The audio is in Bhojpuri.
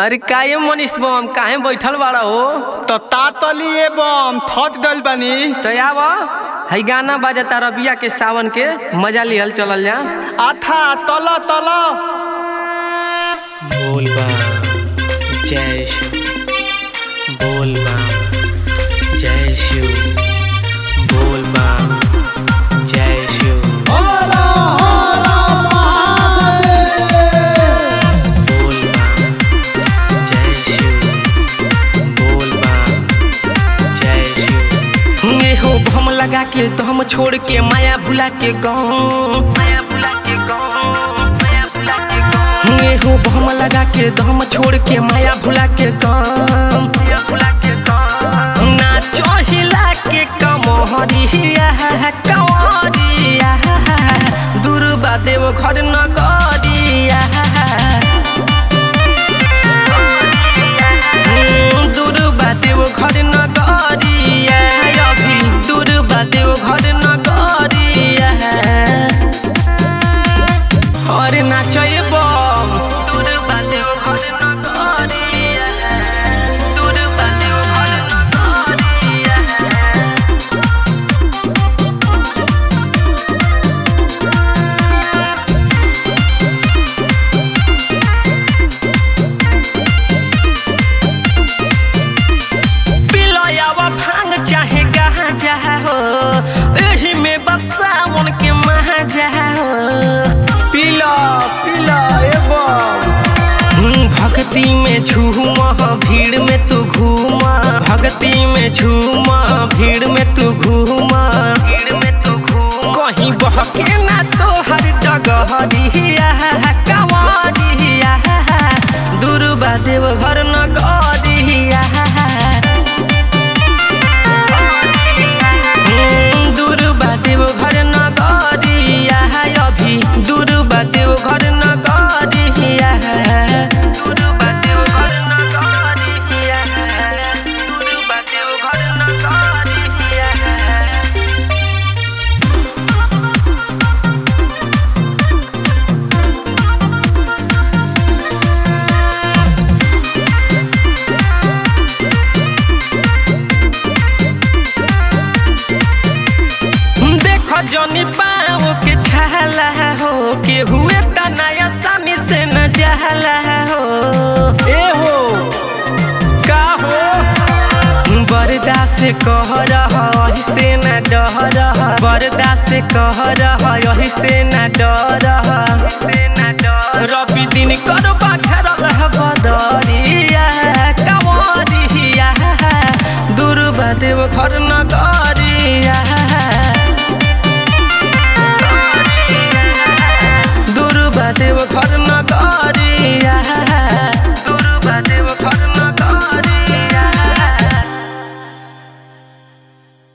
अरे काहे मनीष बम काहे बैठल बाड़ा हो तो तातली एवं थत गइल बानी तो आव हई गाना बाजता रबिया के सावन के मजा लिहल चलल जा आथा तल तल बोल बम जय शिव बोल बम जय शिव बोल बम जय शिव बोल बम जय शिव बोल बम जय शिव ये हो भम लगा के तो हम छोड़ के माया भुला के गाँव माया भुला के गाँव माया भुला के गाँव ये हो भम लगा के तो हम छोड़ के माया भुला के गाँव माया भुला के गाँव नाचो हिला के कमहरिया कंवरिया दुर्बा देव घर न गरिया दूर बादेव घर न गरिया अभी दूर बादेव घर न गरिया अरे नाचय बम दूर बादेव घर न गरिया दूर बादेव घर न गरिया पिलयावा भांग चाहे गांजा हो एही में बस सावन के महाजा हो पीला पीला एवं हम्म, भक्ति में झूमा भीड़ में तू घूमा भक्ति में झूमा भीड़ में तू घूमा भीड़ में तू घूमा कहीं बहके ना तो हर डगहरिया कंवरिया दुर्बा देव घर न गरिया दूर बादेव घर न गरिया अभी दूर बादेव घर न गरिया दूर बादेव घर न गरिया दूर बादेव घर न गरिया देख जनी पाओ के छाला हो के हुए त नया सामी से न जहला हो ए हो का हो बरदा से कह रहा यही से न डह रहा बरदा से कह रहा यही से न डर रवि दिन कर बाखर रह बदरिया कंवरिया दुर्बा देव घर न गरिया दुर्बा देव घर